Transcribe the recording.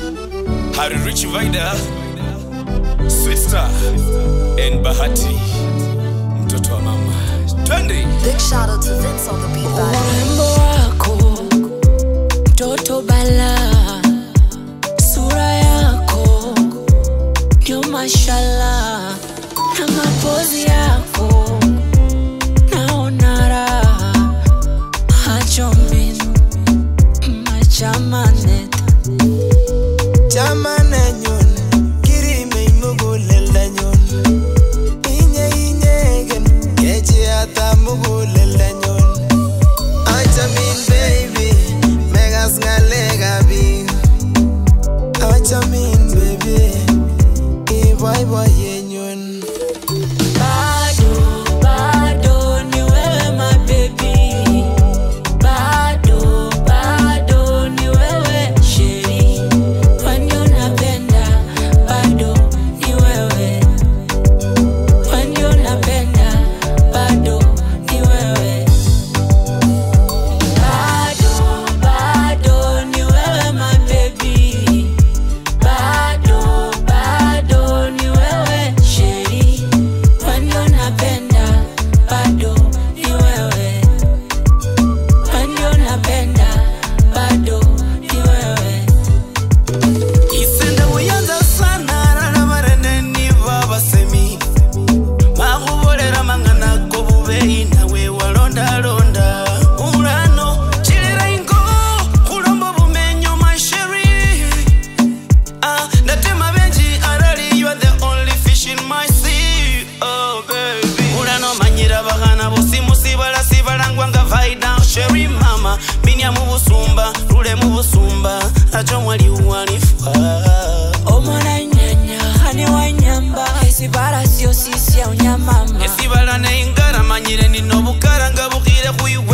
Harry Rich Vida, Sweet Star and Bahati, mtoto wa mama. Twende. Big shout out to Vince on the beat by urembo wako mtoto bala sura yako ndio mashala na mapozi yako naona raha hachomin machamanet chamanenyon kirimei muguleldanyon inye inyegen kechiata muguleldanyon achamin baby megas ngalekab biik achamin baby iboiboyenyun bado bado ni wewe my baby bado bado ni wewe sheri kwani unapenda bado ni wewe kwani unapenda bado ni wewe bado bado ni wewe my baby bado bado ni wewe sheri kwani unapenda bado ni wewe kwani unapenda bado ni wewe isende buyanza sana rara bareneni babasemi bakhubolera mang'ana ko bubeyi nawe walondalonda ulano chilera ingo khulomba bumenyo masheri Ah, ndatema benji arali you are the only fish in my sea oh baby ulano manyira bakhana bosimusi balasi balangwa nga vaida sheri mama minya mu busumba lule mu busumba acho mwali walifa omwana nyanya hani wanyamba esibala sio sisi ya unyamama esibala neingara manyire nino bukara nga bukhile khuyibwa